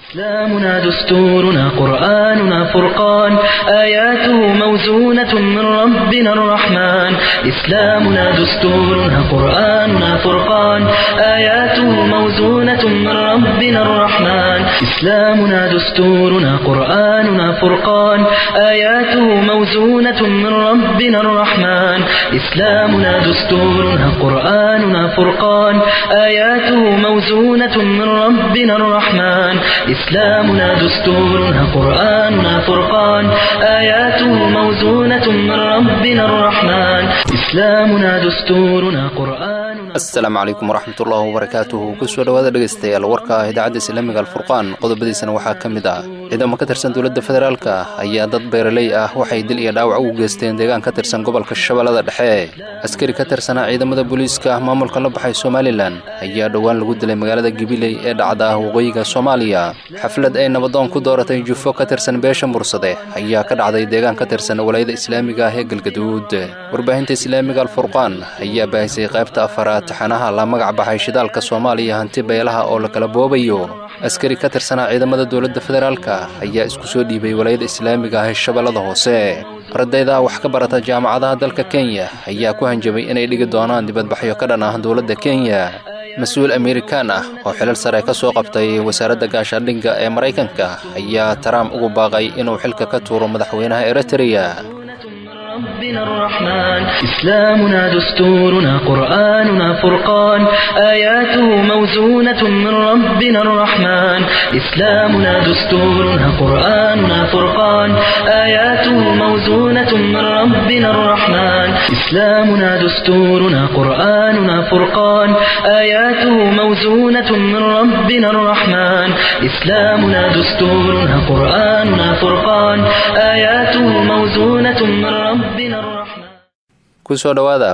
إسلامنا دستورنا قرآننا فرقان آياته موزونة من ربنا الرحمن إسلامنا دستورنا قرآننا فرقان آياته موزونة من ربنا الرحمن إسلامنا دستورنا قرآننا فرقان آياته موزونة من ربنا الرحمن إسلامنا دستورنا قرآننا فرقان آياته موزونة من ربنا الرحمن إسلامنا دستورنا قرآننا فرقان آياته موزونة من ربنا الرحمن إسلامنا دستورنا قرآننا asalaamu calaykum waraxmatullaahi wabarakaatuhu kusoo dhowaada dhegaystayaal warka ah idaacadda islaamiga alfurqaan qodobadiisana waxaa ka mid ah ciidamo ka tirsan dowladda federaalka ayaa dad beeraley ah waxay dil iyo dhaawac ugu geysteen deegaan ka tirsan gobolka shabeellada dhexe askari ka tirsanaa ciidamada booliiska maamulka la baxay somalilan ayaa dhowaan lagu dilay magaalada gabiley ee dhacda waqooyiga soomaaliya xaflad ay nabadoon ku dooratay jufo ka tirsan beesha mursade ayaa ka dhacday deegaan ka tirsan walaayada islaamiga ah ee galgaduud warbaahinta islaamiga alfurqaan ayaa baahisay qaybta afaraad taxanaha la magac baxay shidaalka soomaaliya hanti beelaha oo la kala boobayo askari ka tirsanaa ciidamada dowladda federaalka ayaa isku soo dhiibay walaayada islaamiga ah ee shabeellada hoose ardayda wax ka barata jaamacadaha dalka kenya ayaa ku hanjabay inay dhigi doonaan dibadbaxyo ka dhan ah dowladda kenya mas-uul amerikaan ah oo xilal sare ka soo qabtay wasaaradda gaashaandhigga ee maraykanka ayaa taraam ugu baaqay inuu xilka ka tuuro madaxweynaha eritreya ربنا الرحمن إسلامنا دستورنا قرآننا فرقان آياته موزونة من ربنا الرحمن إسلامنا دستورنا قرآننا فرقان آياته موزونة من ربنا الرحمن إسلامنا دستورنا قرآننا فرقان آياته موزونة من ربنا الرحمن إسلامنا دستورنا قرآننا فرقان آياته موزونة من ربنا kusoo dhowaada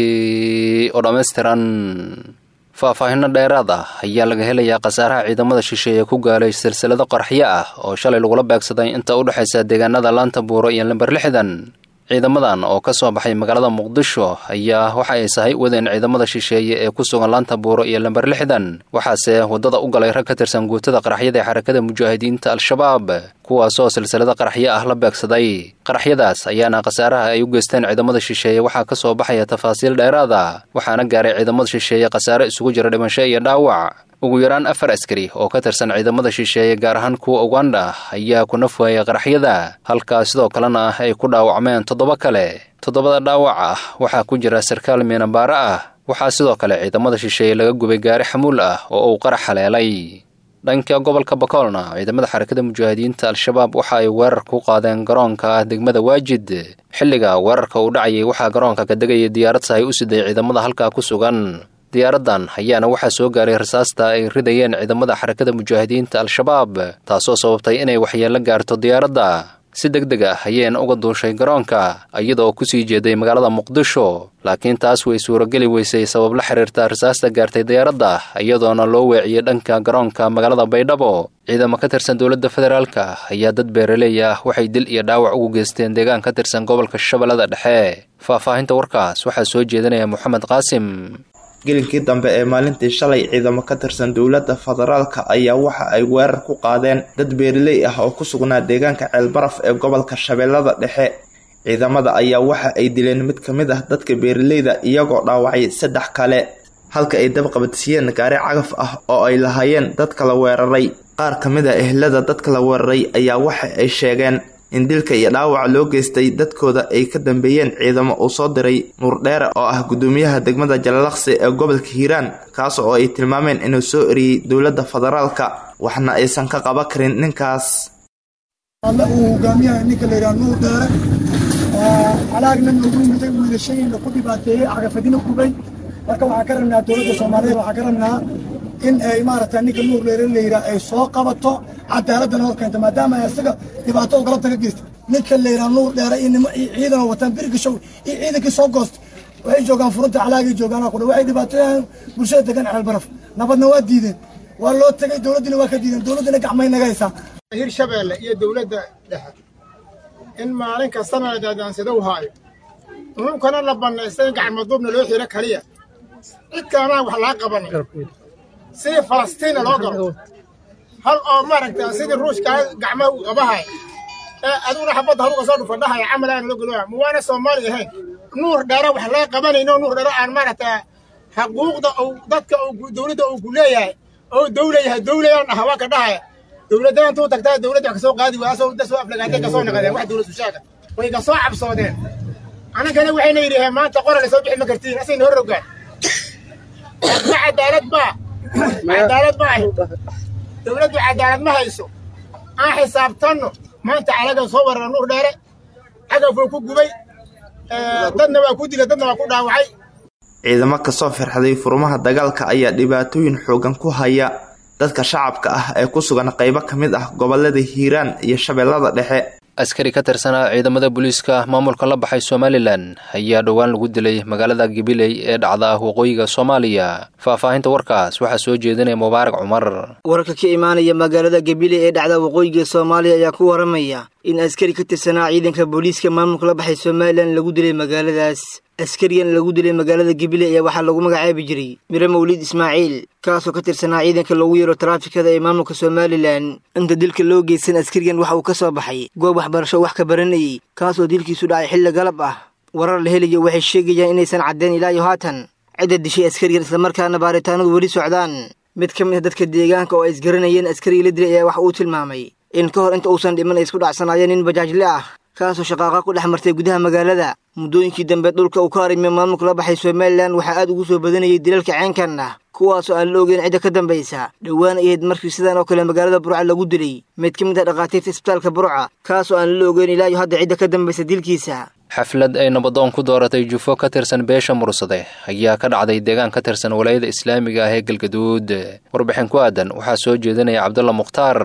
warkii oo dhammaystiran faahfaahinno dheeraad ah ayaa laga helayaa khasaaraha ciidamada shisheeye ku gaalay silsilado qarxyo ah oo shalay lagula beegsaday inta u dhexaysa deegaanada laanta buuro iyo lamber lixdan ciidamadan oo ka soo baxay magaalada muqdisho ayaa waxa ay sahay wadeen ciidamada shisheeye ee ku sugan laanta buuro iyo lamber lixdan waxaase waddada u galay rag ka tirsan guutada qaraxyada ee xarakada mujaahidiinta al-shabaab kuwaasoo silsilado qaraxyo ah la beegsaday qaraxyadaas ayaana khasaaraha ay u geysteen ciidamada shisheeye waxaa ka soo baxaya tafaasiil dheeraada waxaana gaaray ciidamada shisheeye khasaare isugu jira dhimasho iyo dhaawac ugu yaraan afar askari oo ka tirsan ciidamada shisheeye gaar ahaan kuwa uganda ayaa ku nafwaayay qaraxyada halkaa sidoo kalena ay ku dhaawacmeen toddoba kale toddobada dhaawac ah waxaa ku jira sarkaal miinabaare ah waxaa sidoo kale ciidamada shisheeye laga gubay gaari xamuul ah oo uu qarax haleelay dhanka gobolka bakoolna ciidamada xarakada mujaahidiinta al-shabaab waxa ay weerar ku qaadeen garoonka degmada waajid xilliga weerarka uu dhacayay waxaa garoonka ka degayay diyaarad sahay u siday ciidamada halkaa ku sugan diyaaraddan ayaana waxaa soo gaaray rasaasta ay ridayeen ciidamada xarakada mujaahidiinta al-shabaab taasoo sababtay inay waxyeello gaarto diyaaradda si deg deg ah ayayna uga duushay garoonka iyadoo kusii jeeday magaalada muqdisho laakiin taas way suurageli weysay sabab la xiriirta rasaasta gaartay diyaaradda iyadoona loo weeciyey dhanka garoonka magaalada baydhabo ciidamo ka tirsan dowladda federaalka ayaa dad beeraleey ah waxay dil iyo dhaawac ugu geysteen deegaan ka tirsan gobolka shabeellada dhexe faahfaahinta warkaas waxaa soo jeedinaya moxamed qaasim gelinkii dambe ee maalintii shalay ciidamo ka tirsan dowladda federaalka ayaa waxa ay weerar ku qaadeen dad beeraley ah oo ku sugnaa deegaanka ceelbaraf ee gobolka shabeellada dhexe ciidamada ayaa waxa ay dileen mid ka mid ah dadka beeraleyda iyagoo dhaawacay saddex kale halka ay dabqabadsiiyeen gaari cagaf ah oo ay lahaayeen dadka la weeraray qaar ka mid a ehlada dadka la weeraray ayaa waxa ay sheegeen in dilka iyo dhaawaca loo geystay dadkooda ay ka dambeeyeen ciidamo uu soo diray nuurdheere oo ah guddoomiyaha degmada jalalaqsi ee gobolka hiiraan kaas oo ay tilmaameen inuu soo eriyey dowladda federaalka waxna aysan ka qaban karin ninkaas alle uu hogaamiyaha ninka la yidhaha nuur dheere calaagna noogu yimiday wiilashayna ku dhibaateeyey cagafadina gubay marka waxaan ka rabnaa dowladda soomaaliyeed waxaan ka rabnaa in ay maaragta ninka nuur dheere la yidhaha ay soo qabato cadaaladana hor keento maadaama ay isaga dhibaato galabta ka geysta ninka la yidhaha nuur dheere iyo nimo iyo ciidan oo wataan birigashow iyo ciidankii soo goosta waxay joogaan furunta calaagay joogaan kudha waxay dhibaatooyaan bulshada degan ceelbaraf nabadna waa diideen waa loo tegay dowladdina waa ka diideen dowladdina gacmay naga haysaa hirshabeelle iyo dowladda dhexe in maalin kastana la daadaansado u haayo nununkana la bannaystay in gacmaduubna loo xiro kaliya cid kalanaan wax laga qabanin sidii falastiina loo galo hal oo maaragta sidii ruushka gacmaha uu qabahay ee aduguna xabadda haluga soo dhufadhahaya camal aan loo galoya ma waana soomaali ahayn nuur dheere wax laga qabanayno nuur dheere aan maaragta xaquuqda uu dadka uu dowladda uu ku leeyahay oo dowla yahay dowlayaan dhaha waa ka dhahaya dowladda intuu tagtaa dowladda wax kasoo qaadi waaya asoo dasoo aflagaatay kasoo naqadeen wax dowlad usheega way kasoo cabsoodeen annagana waxayna yidhaheen maanta qoran soo bixi ma kartiin asayna hor rogaan ma cadaalad baa cadaalad ma ahi dowladdu cadaalad ma hayso aan xisaabtanno maanta calaga soo warara nuur dheere cagafuu ku gubay dadna waa ku dila dadna waa ku dhaawacay ciidamo kasoo firxaday furmaha dagaalka ayaa dhibaatooyin xoogan ku haya dadka shacabka ah ee ku sugan qaybo ka mid ah gobolada hiiraan iyo shabeellada dhexe askari ka tirsanaa ciidamada booliiska maamulka la baxay somalilan ayaa dhowaan lagu dilay magaalada gabiley ee dhacda waqooyiga soomaaliya faahfaahinta warkaas waxaa soo jeedinaya mubaarak cumar wararka ka imaanaya magaalada gabiley ee dhacda waqooyiga soomaaliya ayaa ku waramaya in askari ka tirsanaa ciidanka booliiska maamulka la baxay somalilan lagu dilay magaaladaas askarigan lagu dilay magaalada gabiley ayaa waxaa lagu magacaabi jiray mire mawlid ismaaciil kaasoo ka tirsanaa ciidanka loogu yeero taraafikada ee maamulka somalilan inta dilka loo geysan askarigan waxa uu ka soo baxay goob waxbarasho wax ka baranayay kaasoo dilkiisu dhacay xilli galab ah warar la helayo waxay sheegayaan inaysan caddeen ilaa iyo haatan cidda dishay askarigan islamarkaana baaritaanadu weli socdaan mid ka mid a dadka deegaanka oo ay isgaranayeen askarigii la dilay ayaa waxa uu tilmaamay in ka hor inta uusan dhiman ay isku dhacsanaayeen nin bajaajle ah kaasoo shaqaaqa ku dhex martay gudaha magaalada muddooyinkii dambe dhulka uu ka harimay maamulka la baxay somalilan waxaa aad ugu soo badanayay dilalka ceenkan ah kuwaasoo aan la ogeyn cidda ka dambaysa dhowaan ahayd markii sidan oo kale magaalada burca lagu dilay mid ka mid ah dhakhaatiirta isbitaalka burca kaasoo aan la ogeyn ilaa iyo hadda cidda ka dambaysa dilkiisa xaflad ay nabadoon ku dooratay jufo ka tirsan beesha mursade ayaa ka dhacday deegaan ka tirsan walaayada islaamiga ah ee galgaduud warbixin ku aadan waxaa soo jeedinaya cabdulla mukhtaar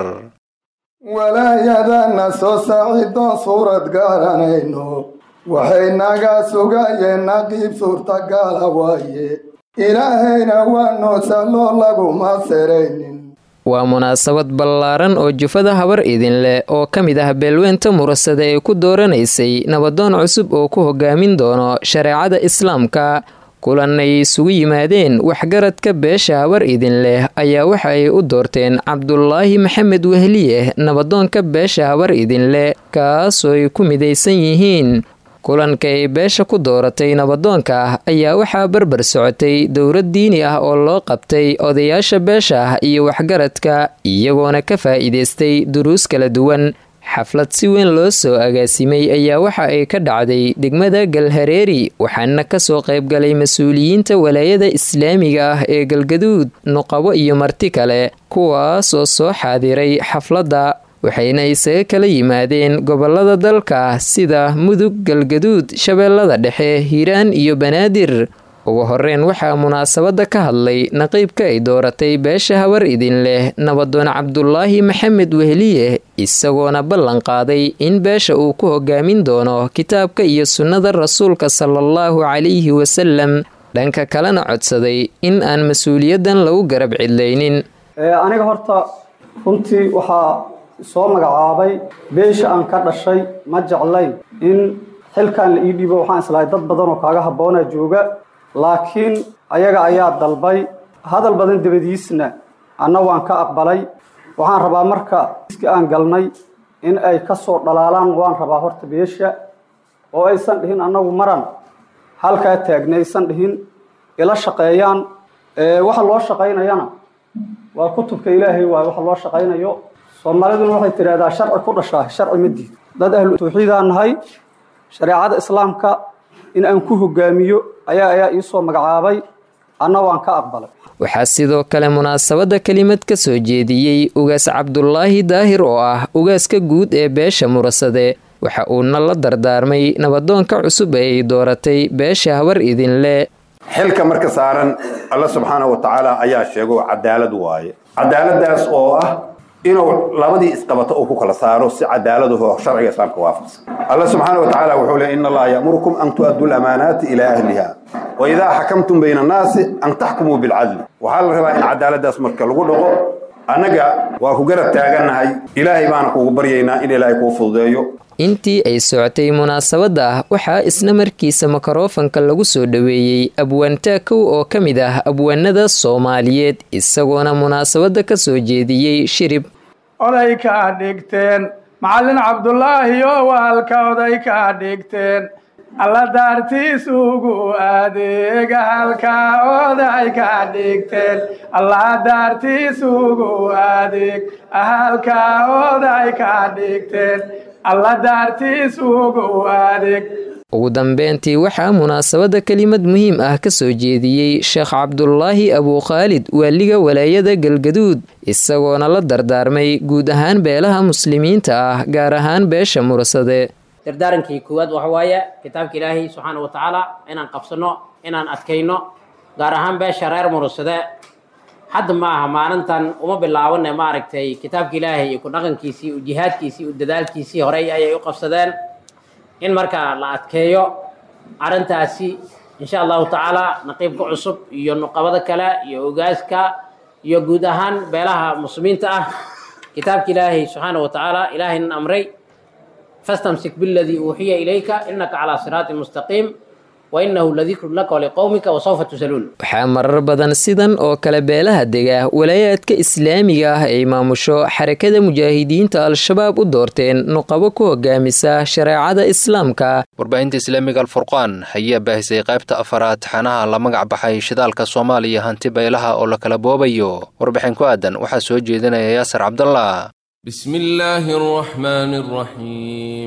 walaayadana soo saacidoon suurad garanayno waxay naga sugayeen naqiib suurtagala waaye ilaahayna waa noosaloo laguma seraynin waa munaasabad ballaaran oo jufada habar idin leh oo ka mid ah beelweynta murasade ee ku dooranaysay nabadoon cusub oo ku hogaamin doono shareecada islaamka kulan ay isugu yimaadeen waxgaradka beesha habar idin leh ayaa waxa ay u doorteen cabdulaahi maxamed wehliye nabadoonka beesha habar idin leh kaasoo ay ku midaysan yihiin kulanka ay beesha ku dooratay nabadoonka ah ayaa waxaa barbar socotay dowlad diini ah oo loo qabtay odayaasha beesha ah iyo waxgaradka iyagoona ka faa'iidaystay duruus kala duwan xaflad si weyn loo soo agaasimay ayaa waxa ay ka dhacday degmada galhareeri waxaana kasoo qaybgalay mas-uuliyiinta walaayada islaamiga ah ee galgaduud nuqabo iyo marti kale kuwaasoo soo xaadiray xafladda waxayna isaga kala yimaadeen gobolada dalka sida mudug galgaduud shabeellada dhexe hiiraan iyo banaadir ugu horeyn waxaa munaasabadda ka hadlay naqiibka ay dooratay beesha habar idin leh nabadoon cabdulaahi maxamed wehliye isagoona ballan qaaday in beesha uu ku hogaamin doono kitaabka iyo sunnada rasuulka salaallahu calayhi wasalam dhanka kalena codsaday in aan mas-uuliyaddan lagu garab cidlaynin aniga horta runtii waxaa soo magacaabay beesha aan ka dhashay ma jeclayn in xilkan la ii dhiibo waxaan islahay dad badan oo kaaga habboona jooga laakiin ayaga ayaa dalbay hadal badan dabadiisna anna waan ka aqbalay waxaan rabaa marka iska aan galnay in ay ka soo dhalaalaan waan rabaa horta beesha oo aysan dhihin annagu maran halkaa taagna aysan dhihin ila shaqeeyaan waxa loo shaqaynayana waa kutubka ilaahay waay waxa loo shaqaynayo soomaaliduna waxay tidhahdaa sharci ku dhashaa sharci ma diid dad ahlu tawxiidaan nahay shareecada islaamka in aan ku hogaamiyo ayaa ayaa iisoo magacaabay anna waan ka aqbalay waxaa sidoo kale munaasabadda kelimad ka soo jeediyey ugaas cabdulaahi daahir oo ah ugaaska guud ee beesha murasade waxa uuna la dardaarmay nabadoonka cusub ee ay dooratay beesha habar idinle xilka marka saaran alla subxaana wa tacaala ayaa sheego cadaalad waaye cadaaladaas oo ah inuu labadii isqabato uu ku kala saaro si cadaaladaho sharciga islaamka waafaqsan alla subxaana wa tacaala wuxuu leey in allaha ya'murukum an tu'addu lamaanaati ilaa ahliha wa idaa xakamtum bayna annaasi an taxkumuu bilcadli waxaa la rabaa in cadaaladaas marka lagu dhaqo annaga waa ku garab taagannahay ilaahay baana kugu baryaynaa in ilaahay kuu fududeeyo intii ay socotay munaasabadda waxaa isna markiisa mikrofanka lagu soo dhoweeyey abwaantaakow oo ka mid ah abwaanada soomaaliyeed isagoona munaasabadda ka soo jeediyey shirib oday kaa dhigteen macallin cabdulaahi oo waalka oday kaa dhigteen alla daartiis ugu adeega halkaa oday kaa dhigteen alla daartiis ugu adeeg halkaa oday kaa dhigteen alla daartiis ugu adeeg ugu dambeyntii waxaa munaasabadda kelimad muhiim ah ka soo jeediyey sheekh cabdulaahi abuukhaalid waaliga walaayada galgaduud isagoona la dardaarmay guud ahaan beelaha muslimiinta ah gaar ahaan beesha mursade dardaarankii koowaad waxa waaye kitaabka ilaahay subxaana wa tacaala inaan qabsano inaan adkayno gaar ahaan beesha reer mursade hadda ma aha maalintan uma bilaabanne maaragtay kitaabka ilaahay iyo ku dhaqankiisii u jihaadkiisii u dadaalkiisii horey ayay u qabsadeen in markaa la adkeeyo arrintaasi insha allahu tacaala naqiibka cusub iyo nuqabada kale iyo ogaaska iyo guud ahaan beelaha muslimiinta ah kitaabka ilaahay subxaana wa tacaala ilaahaynan amray fastamsik biladii uuxiya ilayka inaka calaa siraatin mustaqiim wainahu ladikru laka waliqowmika wasawfa tusaluun waxaa marar badan sidan oo kale beelaha dega walaayaadka islaamiga ah ay maamusho xarakada mujaahidiinta al-shabaab u doorteen nuqabo ku hogaamisa shareecada islaamka warbaahinta islaamiga alfurqaan ayaa baahisay qaybta afaraad taxanaha la magac baxay shidaalka soomaaliya hanti beelaha oo la kala boobayo warbixin ku aadan waxaa soo jeedinaya yaasir cabdallah بسم الله الرحمن الرحيم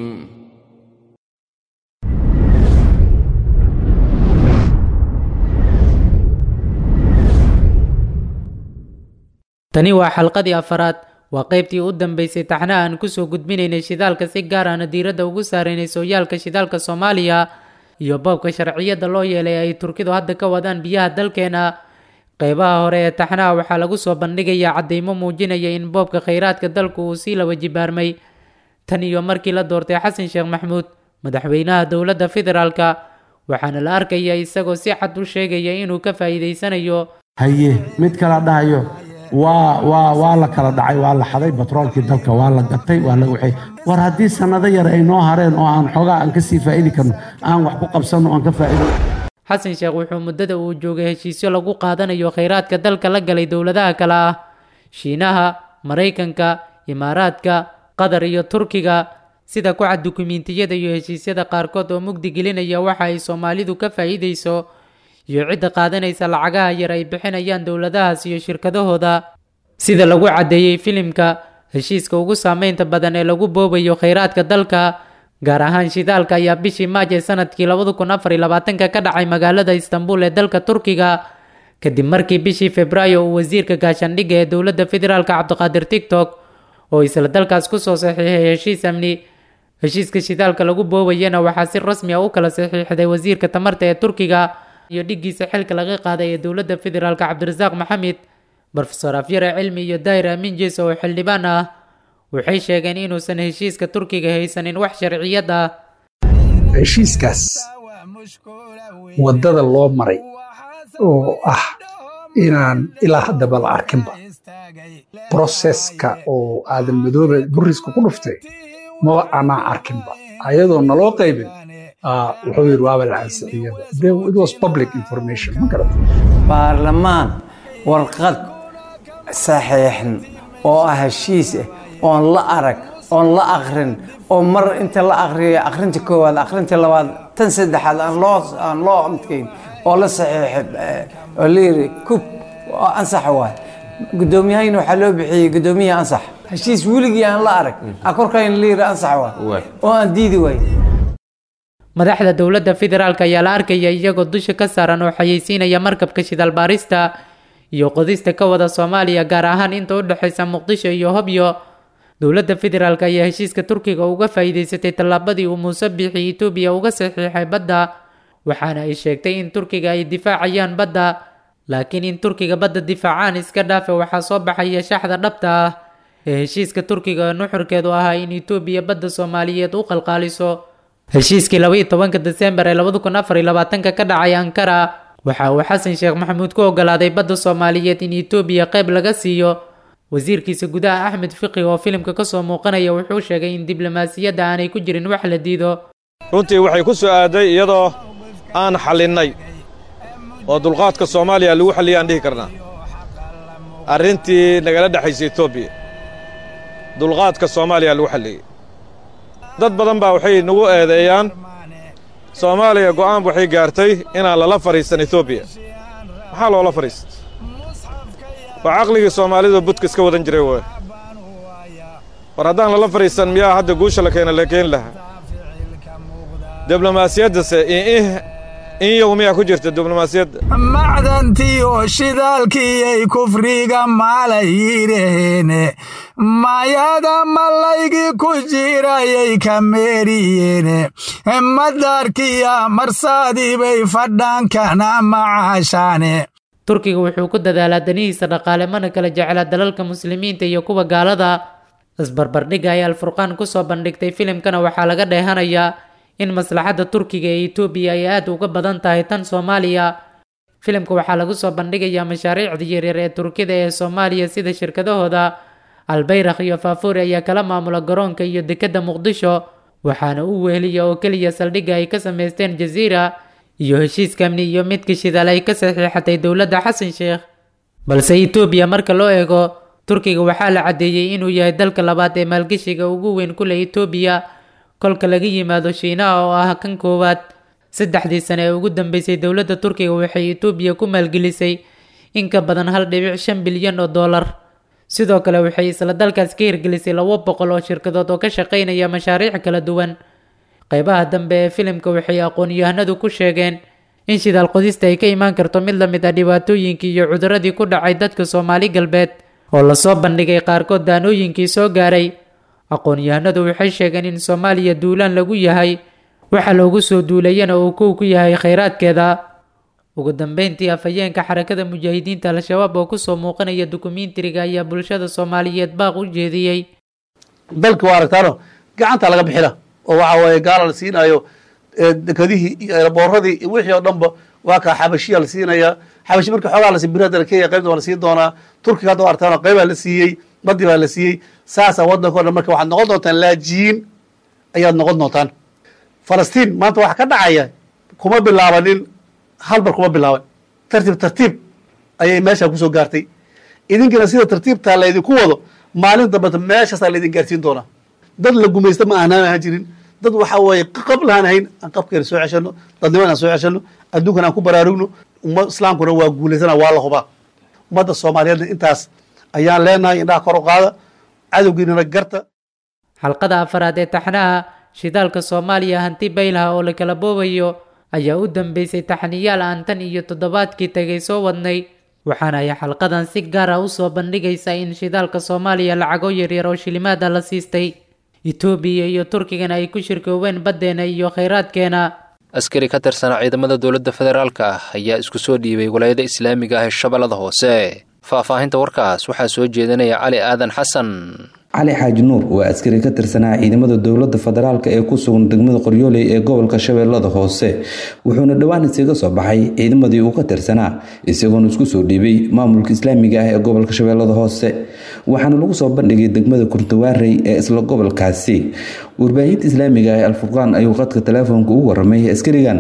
tani waa xalqadii afaraad waa qaybtii u dambeysay taxnaha aan kusoo gudbinaynay shidaalka si gaar ahna diiradda ugu saaraynay sooyaalka shidaalka soomaaliya iyo boobka sharciyadda loo yeelay ay turkidu hadda ka wadaan biyaha dalkeena qeybaha hore ee taxnaha waxaa lagu soo bandhigayaa caddeymo muujinaya in boobka khayraadka dalku uu sii laba jibaarmay tan iyo markii la doortay xasan sheekh maxmuud madaxweynaha dowladda federaalka waxaana la arkaya isagoo si cad u sheegaya inuu ka faa'iidaysanayo haye mid kala dhahayo waa waa waa la kala dhacay waa la xaday batroolkii dalka waa la gatay waa la waxay war haddii sannado yar ay noo hareen oo aan xoogaa aan kasii faa'idi karno aan wax ku qabsanno aan ka faa'ido xasan sheekh wuxuu muddada uu joogay heshiisyo lagu qaadanayo khayraadka dalka la galay dowladaha kale ah shiinaha maraykanka imaaraadka qatar iyo turkiga sida ku cad dukumiintiyada iyo heshiisyada qaarkood oo mugdi gelinaya waxa ay soomaalidu ka faa'iidayso iyo cidda qaadanaysa lacagaha yar ay bixinayaan dowladahaas iyo shirkadahooda sida lagu caddeeyey filimka heshiiska ugu saameynta badan ee lagu boobayo khayraadka dalka gaar ahaan shidaalka ayaa bishii maaj ee sanadkii labada kun afar iyo labaatanka ka dhacay magaalada istanbul ee dalka turkiga kadib markii bishii februaayo uu wasiirka gaashaandhigga ee dowladda federaalka cabdiqaadir tigtok oo isla dalkaas kusoo saxiixay heshiis amni heshiiska shidaalka lagu boobayana waxaa si rasmi ah u kala saxiixday wasiirka tamarta ee turkiga iyo dhiggiisa xilka laga qaaday ee dowladda federaalka cabdirasaaq maxamed brofesor afyare cilmi iyo daahir amiin jees oo xildhibaan ah waxay sheegeen inuusan heshiiska turkiga haysanin wax sharciyad ah heshiiskaas waddada loo maray oo ah inaan ilaa haddaba la arkinba broseska oo aadan madoobe buriska ku dhuftay maba anaa arkinba ayadoo naloo qaybin wuxuu yidhi waaba la ansixiyada baarlamaan warqad saxiixan oo ah heshiis ah oon la arag oon la akrin oo mar inta la akriyo akrinta koowaad akrinta labaad tan saddexaad aan loo aan loo amtkayn oo la saxiixay oo la yiri kub oo ansax waay guddoomiyahayna waxaa loo bixiyey guddoomiyaha ansax heshiis weligii aan la arag a korkayna la yiri ansax waay oo aan diidi waay madaxda dowladda federaalk ayaa la arkaya iyagoo dusha ka saaran oo xayeysiinaya markabka shidaal baarista iyo qodista ka wada soomaaliya gaar ahaan inta u dhexaysa muqdisho iyo hobyo dowladda federaalk ayaa heshiiska turkiga uga faa'iidaysatay tallaabadii uu muuse biixi etoobiya uga saxiixay badda waxaana ay sheegtay in turkiga ay difaacayaan badda laakiin in turkiga badda difaacaan iska dhaafe waxaa soo baxaya shaxda dhabta ah ee heshiiska turkiga nuxurkeedu ahaa in etoobiya badda soomaaliyeed u qalqaaliso heshiiskii laba iyo tobanka desembar ee labada kun afar iyo labaatanka ka dhacay ankara waxa uu xasan sheekh maxamuud ku ogolaaday badda soomaaliyeed in etoobiya qayb laga siiyo wasiirkiisa gudaha axmed fiqi oo filimka kasoo muuqanaya wuxuu sheegay in diblomaasiyadda aanay ku jirin wax la diido runtii waxay ku soo aaday iyadoo aan xallinnay oo dulqaadka soomaaliya lagu xalliyay aan dhihi karnaa arrintii nagala dhexaysa etoobiya dulqaadka soomaaliya lagu xalliyey dad badan baa waxay nagu eedeeyaan soomaaliya go'aan waxay gaartay inaan lala fadhiisan etoobiya maxaa loola fadhiista waa caqligii soomaalidu budka iska wadan jiray wey war haddaan lala fadhiisan miyaa hadda guusha la keena la keeni lahaa diblomaasiyaddase in yow miyaa ku jirta diblomaasiyadda macdantii oo shidaalkiiyay kufriga maalay yidhaheene mayada malaygii ku jirayay ka meeriyeene madaarkiya marsaadii bay fadhaankana macaashaane turkiga wuxuu ku dadaalaa danihiisa dhaqaale mana kala jeclaa dalalka muslimiinta iyo kuwa gaalada isbarbardhigga ay alfurqaan kusoo bandhigtay filimkana waxaa laga dheehanayaa in maslaxadda turkiga ee etoobiya ay aad uga badan tahay tan soomaaliya filimka waxaa lagu soo bandhigayaa mashaariicda yaryar ee turkida ee soomaaliya sida shirkadahooda albayrakh iyo faafuuri ayaa kala maamula garoonka iyo dekedda muqdisho waxaana u weeliya oo keliya saldhigga ay ka samaysteen jasiira iyo heshiiska amni iyo midka shidaal ay ka saxiixatay dowladda xasan sheekh balse etoobiya marka loo eego turkiga waxaa la caddeeyey inuu yahay dalka labaad ee maalgeshiga ugu weyn ku leh etoobiya kolka laga yimaado shiinaha oo ah kan koowaad saddexdii sane ee ugu dambeysay dowladda turkiga waxay etoobiya ku maalgelisay in ka badan hal dhibic shan bilyan oo dollar sidoo kale waxay isla dalkaas ka hirgelisay labo boqol oo shirkadood oo ka shaqaynaya mashaariic kala duwan qaybaha dambe ee filimka waxay aqoon-yahanadu ku sheegeen in shidaal qodista ay ka imaan karto mid la mid ah dhibaatooyinkii iyo cuduradii ku dhacay dadka soomaali galbeed oo lasoo bandhigay qaarkood daanooyinkii soo gaaray aqoon-yahanadu waxay sheegeen in soomaaliya duulaan lagu yahay waxa loogu soo duulayana uu kow ku yahay khayraadkeeda ugu dambeyntii afhayeenka xarakada mujaahidiinta al-shabaab oo kusoo muuqanaya dukumiintiriga ayaa bulshada soomaaliyeed baaq u jeediyey dalka waa aragtaano gacanta laga bixina oo waxa weeye gaala la siinayo dekadihii iyo booradii wixii oo dhanba waa kaa xabashiya la siinaya xabashi marka xoogaa la siibir hadda kenya qaybta waa la siin doonaa turkiga hadda waa aragtaano qaybaa la siiyey baddi baa la siiyey saasaa waddanka o dhan marka waxaad noqon doontaan laajiin ayaad noqon doontaan falastiin maanta waxa ka dhacaya kuma bilaabanin hal bar kuma bilaaban tartiib tartiib ayay meesha kusoo gaartay idinkina sida tartiibtaa laydinku wado maalin dambeta meeshaasaa laydin gaarsiin doonaa dad la gumaysta ma aanaan ahaan jirin dad waxa weeye qab lahaan hayn aan qabkeena soo ceshano dadniman aan soo ceshano adduunkana aan ku baraarugno umma islaamkuna waa guulaysana waa la hubaa ummadda soomaaliyeedna intaas ayaan leenahay indhaha kor u qaada cadowgiinana garta xalqada afaraad ee taxnaha shidaalka soomaaliya hanti baylaha oo la kala boobayo ayaa u dambeysay taxniyaal aan tan iyo toddobaadkii tagay soo wadnay waxaana ay xalqadan si gaar ah usoo bandhigaysaa in shidaalka soomaaliya lacago yaryar oo shilimaada la siistay etoobiya iyo turkigana ay ku shirkoobeen baddeena iyo khayraadkeena askari ka tirsanaa ciidamada dowladda federaalka ah ayaa isku soo dhiibay walaayada islaamiga ah ee shabeellada hoose faahfaahinta warkaas waxaa soo jeedinaya cali aadan xasan cali xaaji nuur waa askari ka tirsanaa ciidamada dowladda federaalk ee ku sugan degmada qoryooley ee gobolka shabeellada hoose wuxuuna dhowaan isaga soo baxay ciidamadii uu ka tirsanaa isagoona isku soo dhiibay maamulka islaamiga ah ee gobolka shabeellada hoose waxaana lagu soo bandhigay degmada kurtawaarey ee isla gobolkaasi warbaahinta islaamiga ah ee alfurqaan ayuu qadka teleefoonka ugu waramay askarigan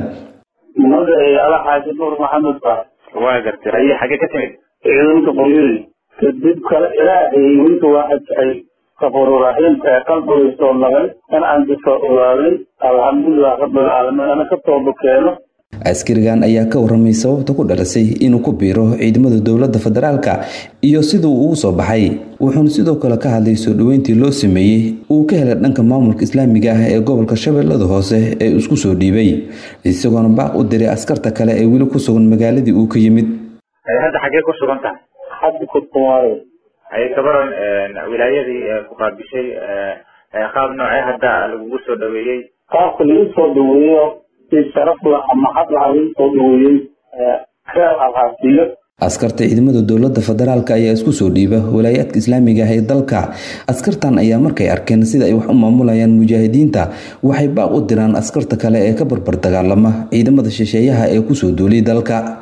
ala xaaji nuur maxamed ba waa gartay aye xagee ka timid ciidanka qoryooley kadib kale ilaahay winka waxay kafuururaxiim ee qalbiga soo naqay in aan disoo ogaaday alxamdulilah rabbilcaalamiin ana ka tooba keeno askarigan ayaa ka waramay sababta ku dhalisay inuu ku biiro ciidamada dowladda federaalka iyo siduu ugu soo baxay wuxuuna sidoo kale ka hadlay soo dhoweyntii loo sameeyey uu ka helay dhanka maamulka islaamiga ah ee gobolka shabeellada hoose ee isku soo dhiibay isagoona baaq u diray askarta kale ee weli ku sugan magaaladii uu ka yimid hadda xagee ku sugan tahay hadda kurkumaayo ay gabaran wilaayadii ku qaabishay qaab noocee hadda lagugu soo dhaweeyey qaabka lagu soo dhaweeyo si sharaf la maxad laha lagu soo dhaweeyey reer alhaasiyo askarta ciidamada dowladda federaalk ayaa isku soo dhiiba walaayaadka islaamiga ah ee dalka askartan ayaa markay arkeen sida ay wax u maamulayaan mujaahidiinta waxay baaq u diraan askarta kale ee ka barbar dagaalama ciidamada shisheeyaha ee kusoo duulay dalka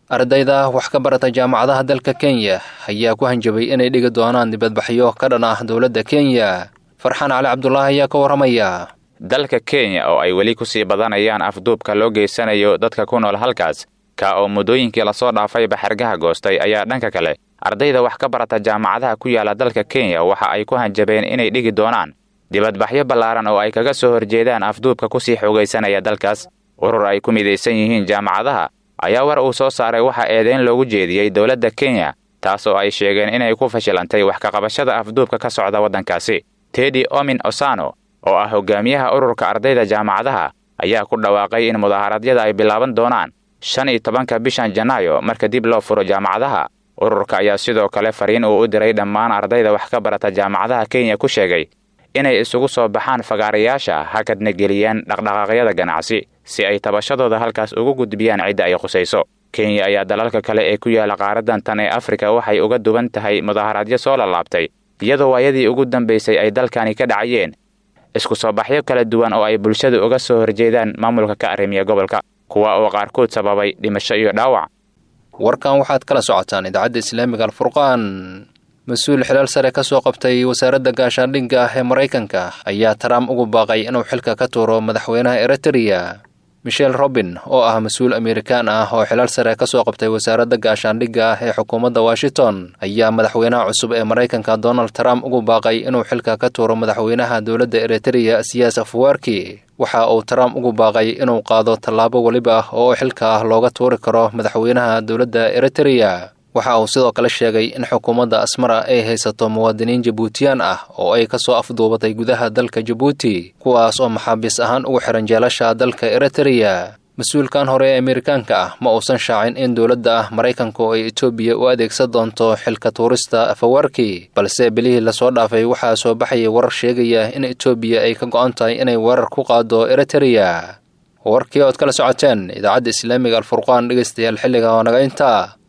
ardayda wax ka barata jaamacadaha dalka kenya ayaa ku hanjabay inay dhigi doonaan dibadbaxyo ka dhan ah dowladda kenya farxaan cali cabdulaahi ayaa ka warramaya dalka kenya oo ay weli ku sii badanayaan afduubka loo geysanayo dadka ku nool halkaas ka oo muddooyinkii lasoo dhaafay baxargaha goostay ayaa dhanka kale ardayda wax ka barata jaamacadaha ku yaala dalka kenya waxa ay ku hanjabeen inay dhigi doonaan dibadbaxyo ballaaran oo ay kaga soo horjeedaan afduubka kusii xoogaysanaya dalkaas urur ay ku midaysan yihiin jaamacadaha ayaa war uu soo saaray waxaa eedeyn loogu jeediyey dowladda kenya taas oo ay sheegeen inay ku fashilantay wax kaqabashada afduubka ka socda waddankaasi tedi omin osano oo ah hogaamiyaha ururka ardayda jaamacadaha ayaa ku dhawaaqay in mudaaharaadyada ay bilaaban doonaan shan iyo tobanka bishan janaayo marka dib loo furo jaamacadaha ururka ayaa sidoo kale fariin uu u diray dhammaan ardayda wax ka barata jaamacadaha kenya ku sheegay inay isugu soo baxaan fagaarayaasha hakadna geliyaan dhaqdhaqaaqyada ganacsi si ay tabashadooda halkaas ugu gudbiyaan cidda ay khusayso kenya ayaa dalalka kale ee ku yaala qaaradan tan ee afrika waxay uga duwan tahay mudaaharaadyo soo lalaabtay iyadoo waayadii ugu dambaysay ay dalkani ka dhacayeen isku soo baxyo kala duwan oo ay bulshadu uga soo horjeedaan maamulka ka arrimiya gobolka kuwa oo qaarkood sababay dhimasho iyo dhaawac warkan waxaad kala socotaan idaacadda islaamiga alfurqaan mas-uul xilaal sare ka soo qabtay wasaaradda gaashaandhigga ah ee maraykanka ayaa trump ugu baaqay inuu xilka ka tuuro madaxweynaha eritrea michel robin oo ah mas-uul amerikaan ah oo xilaal sare ka soo qabtay wasaaradda gaashaandhigga ah ee xukuumadda washington ayaa madaxweynaha cusub ee maraykanka donald trump ugu baaqay inuu xilka ka tuuro madaxweynaha dowladda eritrea siyaas afwarki waxa uu trump ugu baaqay inuu qaado tallaabo weliba oo xilka ah looga tuuri karo madaxweynaha dowladda eritrea waxa uu sidoo kale sheegay in xukuumadda asmara ay haysato muwaadiniin jabuutiyaan ah oo ay ka soo afduubatay gudaha dalka jabuuti kuwaas oo maxaabiis ahaan ugu xihan jeelasha dalka eritrea mas-uulkan hore ee amerikaanka ah ma uusan shaacin in dowladda ah maraykanku ay etoobiya u adeegsan doonto xilka tuurista afawarki balse bilihii lasoo dhaafay waxaa soo baxayay warar sheegaya in etoobiya ay ka go-an tahay inay weerar ku qaado eritrea warkii ood kala socoteen idaacadda islaamiga alfurqaan dhegeystayaal xilliga oo naga intaa